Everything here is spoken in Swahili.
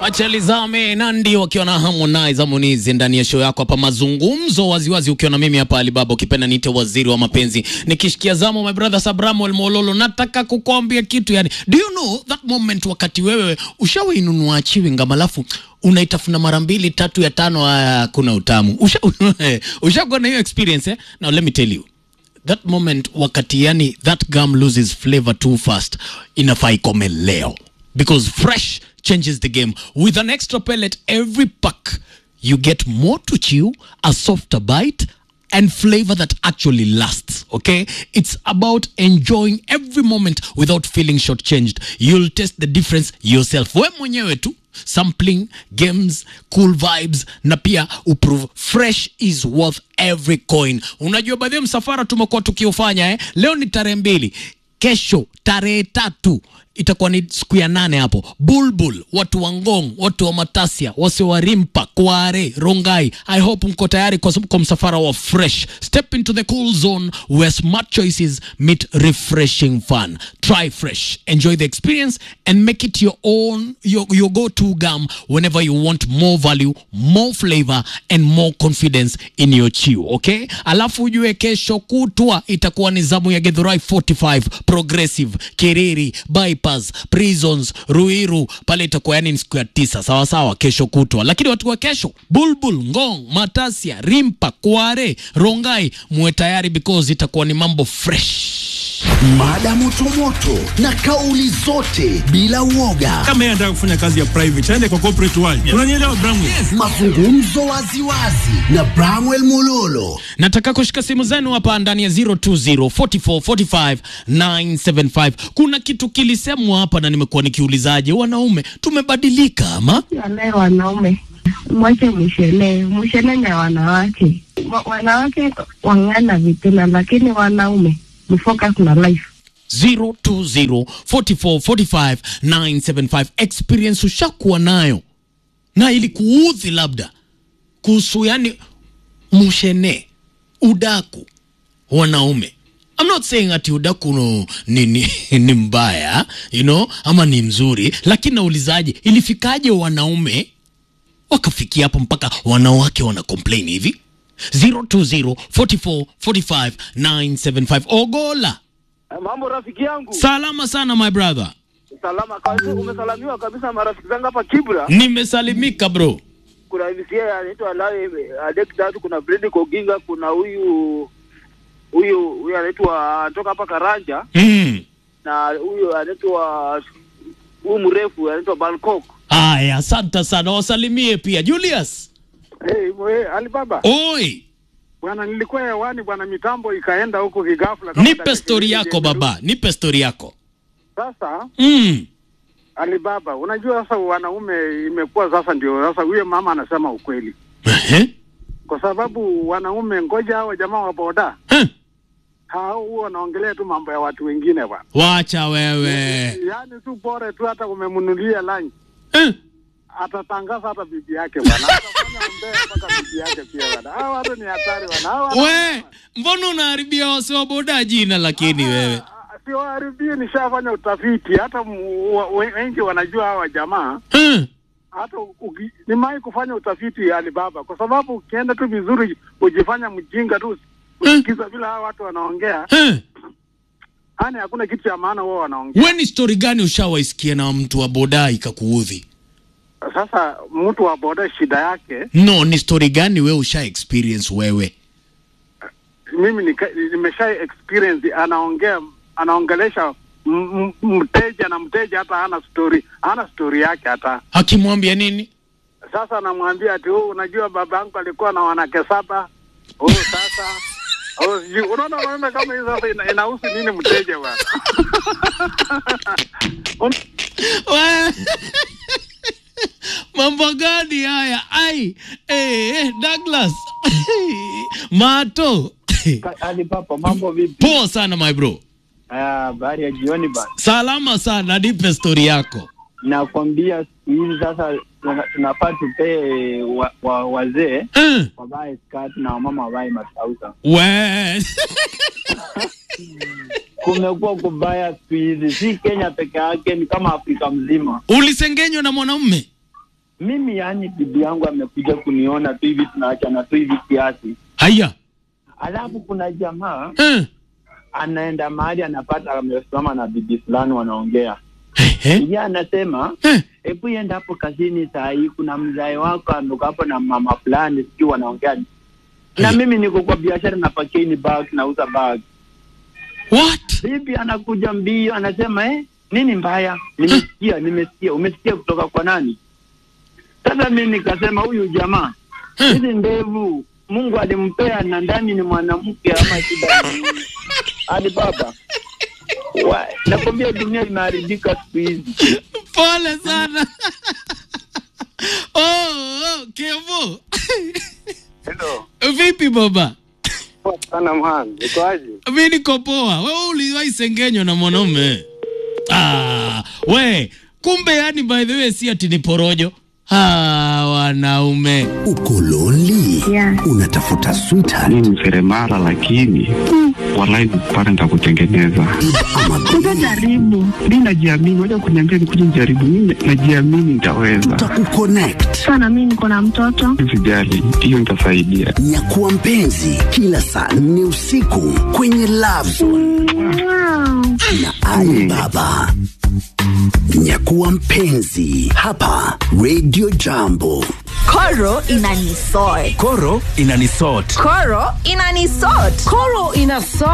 Wacha lizame Nandi wakiwa na Harmonize Harmonize ndani ya show yako hapa, mazungumzo waziwazi, ukiwa na mimi hapa Alibaba, ukipenda niite waziri wa mapenzi, nikishikia zamu my brother Sabramuel Mololo. Nataka kukwambia kitu yani, do you know that moment wakati wewe ushawainunua chewing gum alafu unaitafuna mara mbili tatu ya tano, haya kuna utamu usha ushakuwa na hiyo experience eh? Now let me tell you that moment wakati yani that gum loses flavor too fast, inafaa ikome leo because fresh changes the game with an extra pellet every pack you get more to chew a softer bite and flavor that actually lasts okay it's about enjoying every moment without feeling shortchanged you'll taste the difference yourself we mwenyewe tu sampling games cool vibes na pia uprove fresh is worth every coin unajua baadhi ya msafara tumekuwa tukiufanya eh? leo ni tarehe mbili kesho tarehe tatu itakuwa ni siku ya nane hapo bulbul watu wa ngong watu wa matasia wase wa rimpa kware rongai i hope mko tayari kwa, kwa msafara wa fresh step into the cool zone where smart choices meet refreshing fun try fresh enjoy the experience and make it your own your, your go-to gum whenever you want more value more flavor and more confidence in your chew okay alafu ujue kesho kutwa itakuwa ni zamu ya gedhurai 45 progressive kiriri bypass prisons ruiru pale itakuwa yani ni siku ya tisa sawa sawa kesho kutwa lakini watu wa kesho bulbul ngong matasia rimpa kware rongai muwe tayari because itakuwa ni mambo fresh Mada motomoto na kauli zote bila uoga, kama yeye anataka kufanya kazi ya private aende kwa corporate world. Unanielewa Bramwe? mazungumzo waziwazi na Bramwell Mololo. nataka kushika simu zenu hapa ndani ya 0204445975 kuna kitu kilisemwa hapa na nimekuwa nikiulizaje wanaume tumebadilika ama Wale wanaume mwache mshele mshele ni ya wanawake Wa- wanawake wang'ana vituna, lakini wanaume mfocus na life. 0204445975 experience ushakuwa nayo na ilikuudhi labda kuhusu yani mushene udaku wanaume I'm not saying ati udaku no, ni, ni, ni mbaya you know, ama ni mzuri lakini naulizaje ilifikaje wanaume wakafikia hapo mpaka wanawake wana complain hivi 0204445975 ogola Mambo rafiki yangu, salama sana my brother salama kabisa. Umesalamiwa kabisa marafiki zangu hapa Kibra. nimesalimika bro Kuna MCA anaitwa Lawe Adek Tatu, kuna Bredi Koginga, kuna huyu huyu huyu anaitwa anatoka hapa Karanja, mm. na huyu anaitwa huyu mrefu anaitwa Bangkok. aya asante sana wasalimie pia julius Hey, mwe, Alibaba oi bwana, nilikuwa hewani bwana, mitambo ikaenda huko kigafla. kama nipe dakika stori ishirini yako imerudi. baba nipe stori yako Sasa mm. Alibaba, unajua sasa wanaume imekuwa sasa ndio sasa, huyo mama anasema ukweli, Ehe. kwa sababu wanaume, ngoja hao jamaa wa boda Eh, hao huwa wanaongelea tu mambo ya watu wengine bwana, wacha wewe yaani tu bora tu hata umemnunulia lunch Eh, atatangaza hata bibi yake bwana, atafanya umbea mpaka bibi yake pia bwana. Hao watu ni hatari bwana, hao watu we mbona unaharibia wasiwaboda jina lakini wewe siwaharibie. Nishafanya utafiti, hata mu- wa- we- wengi wanajua hawa jamaa Eh, hata uki- nimewahi kufanya utafiti Alibaba, kwa sababu ukienda tu vizuri, ujifanya mjinga tu, usikiza vile hawa watu wanaongea, eh. yani hakuna kitu cha maana wao wanaongea. we ni stori gani ushawaisikia na mtu wa boda ikakuudhi Sasa mtu wa boda shida yake, no ni stori gani we usha experience wewe mimi nika- nimesha experience, anaongea anaongelesha m- m- mteja na mteja hata hana story, hana story yake hata akimwambia nini Sasa anamwambia ati oh, unajua baba yangu alikuwa na wanawake saba. Oh, sasa oh, sijui unaona, unaona kama hii sasa ina, inahusu nini mteja bwana? Un- We- mambo gani haya ai eh, eh, douglas mato Ali Papa, mambo vipi? poa sana my bro Ah, Habari ya jioni bana. salama sana nipe stori yako Nakwambia siku hizi sasa tuna- tunafaa tupee wa, wa, wazee eh, wavae skati na wamama wavae matausa. we Kumekuwa kubaya siku hizi, si Kenya peke yake, ni kama Afrika mzima. ulisengenywa na mwanaume mimi yani bibi yangu amekuja kuniona tu hivi tunaachana tu hivi kiasi haya alafu kuna jamaa eh. anaenda mahali anapata amesimama na bibi fulani wanaongea Eh. yeye anasema Eh. hebu enda hapo kazini saa hii kuna mzae wako ametoka hapo na mama fulani sijui wanaongea na Eh. mimi niko kwa biashara na pakini bag nauza bag What? bibi anakuja mbio anasema eh, nini mbaya nimesikia nimesikia umesikia kutoka kwa nani sasa mi nikasema huyu jamaa Eh. hizi ndevu mungu alimpea na ndani ni mwanamke ama shida ni nini? hadi baba Wa- nakwambia dunia imeharibika siku hizi Pole sana. oh, oh, Kevo. Hello. Vipi baba? Poa sana man. Ukoaje? Mi niko poa. Wewe uliwahi sengenywa na mwanaume? Ah, we, kumbe yani by the way si ati ni porojo. Ah, wanaume. Uko lonely? Yeah. Unatafuta sweetheart mi ni seremala lakini walai pale nitakutengeneza ama Utajaribu. mi najiamini waja kuniambia nikuja nijaribu mi najiamini nitaweza tutakukonnect. Sana mimi niko na mtoto. sijali hiyo nitasaidia Nyakuwa mpenzi kila saa nne usiku kwenye Love Zone Wow. na Ali Baba. Nyakuwa mpenzi hapa Radio Jambo. Koro inanisort. Koro inanisort. Koro inanisort. Koro inasort.